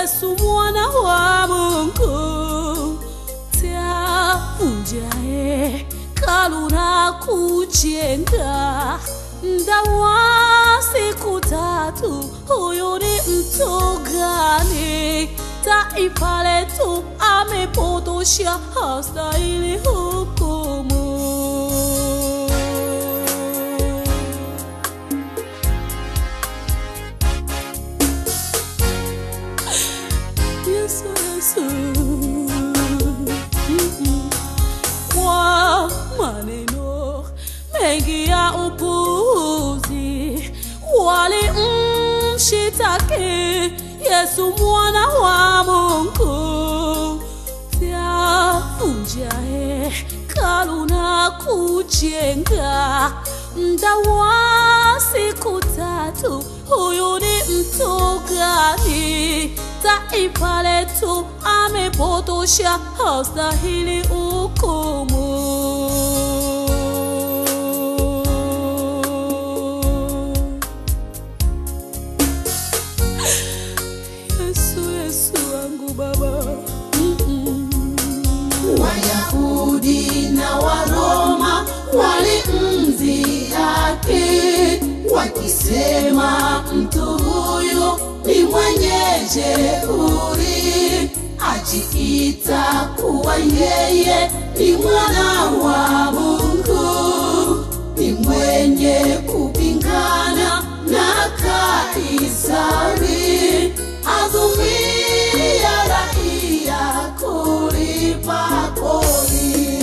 Yesu mwana wa Mungu tavunjae kalu na kujenga mda wa siku tatu. Huyu ni mtu gani? Taifa letu amepotosha, hastahili hukumu. Yesu, Yesu. Mm-mm. Kwa maneno mengi ya upuzi walimshitaki Yesu mwana wa Mungu, vyavunjae kalu na kujenga mda wa siku tatu. Huyu ni mtu gani? Taifa letu amepotosha, hastahili hukumu. Yesu, Yesu wangu Baba, Mm-mm. Wayahudi na Waroma walimdhihaki wakisema, mtu huyu ni mwenye jeuri, ajiita kuwa yeye ni mwana wa Mungu, ni mwenye kupingana na Kaisari, azumia raia kulipa kodi.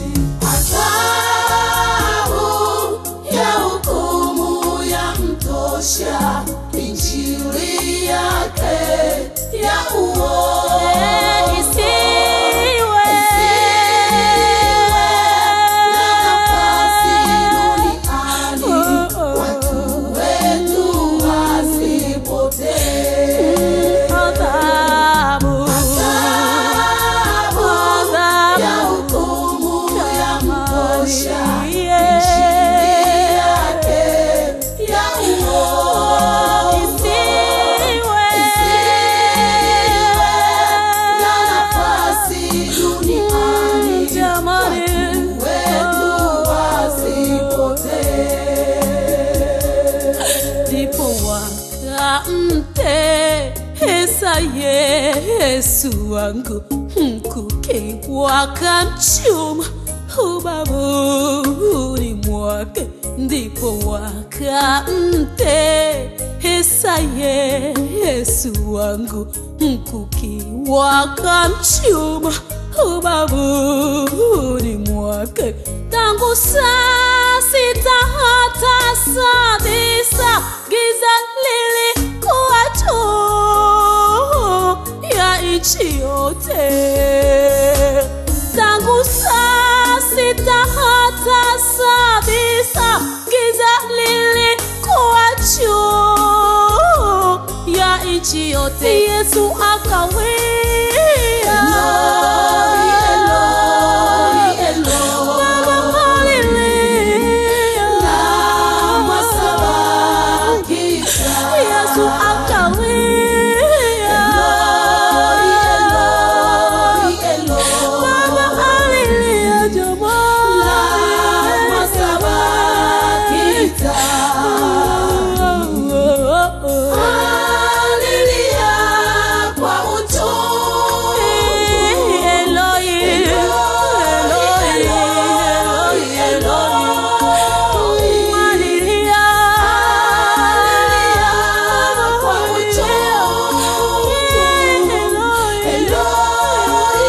Adhabu ya hukumu ya mtosha, injili yake ya uongo Isiwe. na nafasi duniani, watu wetu wasipotee. Adhabu. Adhabu ya hukumu ya mtosha, injili yake ya uongo Isiwe. na nafasi duniani, Jamani. wetu wasipotee. ndipo wakamtesa Yesu wangu mkuki wakamchuma ubavuni mwake, ndipo wakamtesa Yesu wangu mkuki wakamchuma ubavuni mwake tangu saa sita hata saa tisa giza lilikuwa juu ya nchi yote tangu saa sita hata saa tisa giza lilikuwa juu ya nchi yote Yesu akawia Eloi, Eloi, Baba, haleluya. lama sabakita. Yesu akawia. Eloi, Eloi, Baba, haleluya, jamani. lama sabakita. Alilia kwa uchungu. Eloi, Eloi, Eloi, Eloi. Haleluya. Alilia kwa uchungu. Eloi, Eloi,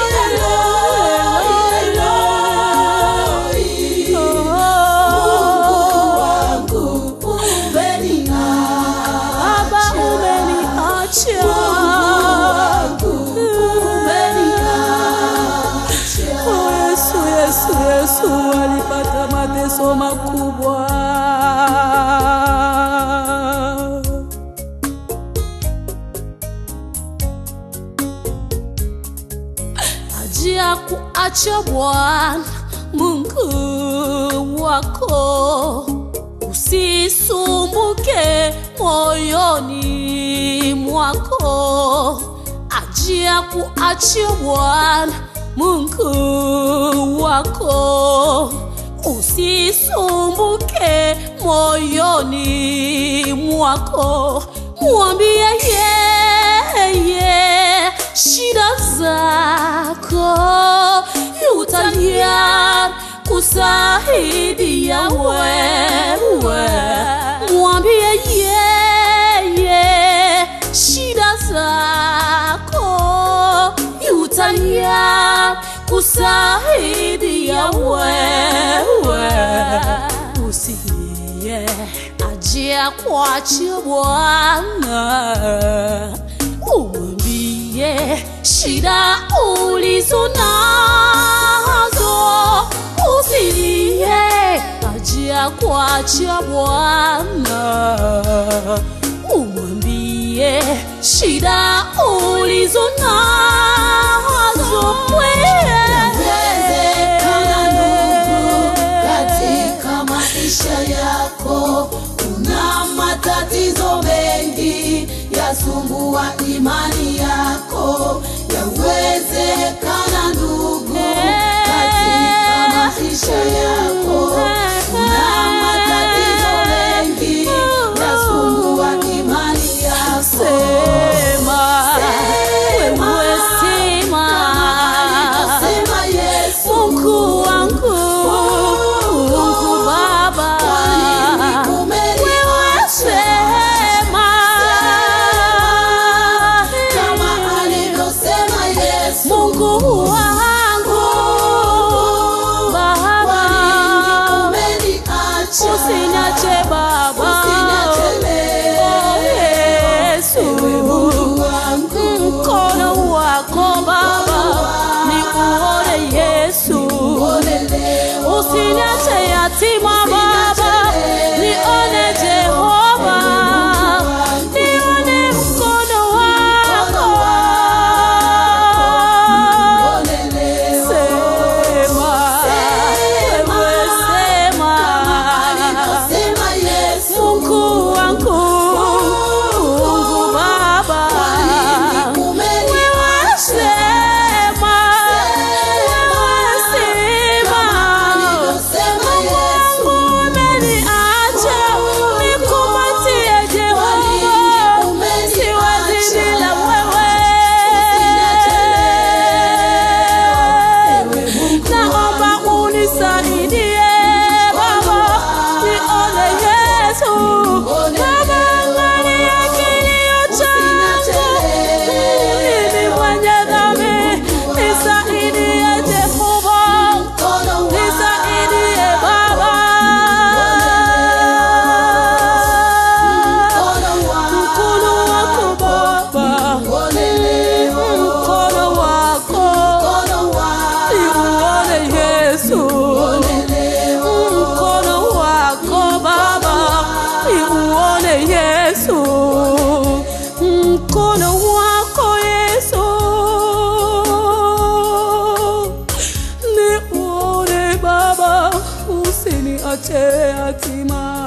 Eloi, Eloi. Mungu wangu Baba umeniacha. umeniacha. Mungu wangu umeniacha. Oh, Yesu, Yesu, Yesu alipata mateso makubwa. Ajia kuacha Bwana Mungu wako, usisumbuke moyoni mwako, ajia kuachia Bwana Mungu wako, usisumbuke moyoni mwako, mwambie yeye shida zako, yu tayari kusaidia wewe, mwambie yeye shida zako, yu tayari kusaidia wewe, usiye ajia kwache Bwana, umwambie shida ulizo nazo, usilie ajia kwache Bwana, umwambie shida ulizo nazo Inawezekana ndugu, katika maisha yako kuna matatizo mengi yasumbua imani yako. Yawezekana ndugu, katika maisha yako kuna matatizo mengi yasumbua imani yako. Sema, wewe sema, Sema Yesu, Mungu wangu, Mungu Baba, wewe sema, kama alivyosema Yesu, Mungu wangu, Baba, umeniacha usiniache Baba, Usiniache leo. Oh, Yesu, Mungu wangu, mkono wako Baba, ni uone Yesu, uone leo. usiniache yatima Baba, nione Jehova, nione mkono wako. Uone leo. Sema, wewe sema, Alivyosema Yesu, Mungu wangu, Mungu Baba, umeniacha alivyosema Yesu, Nisaidie Jehova, mkono wako nisaidie Baba, mkono wako mkono wako Baba, uone leo. mkono wako Mkono wako niuone Yesu, uone leo. mkono wako Baba, niuone Yesu, mkono wako Yesu, niuone Baba, usiniache yatima.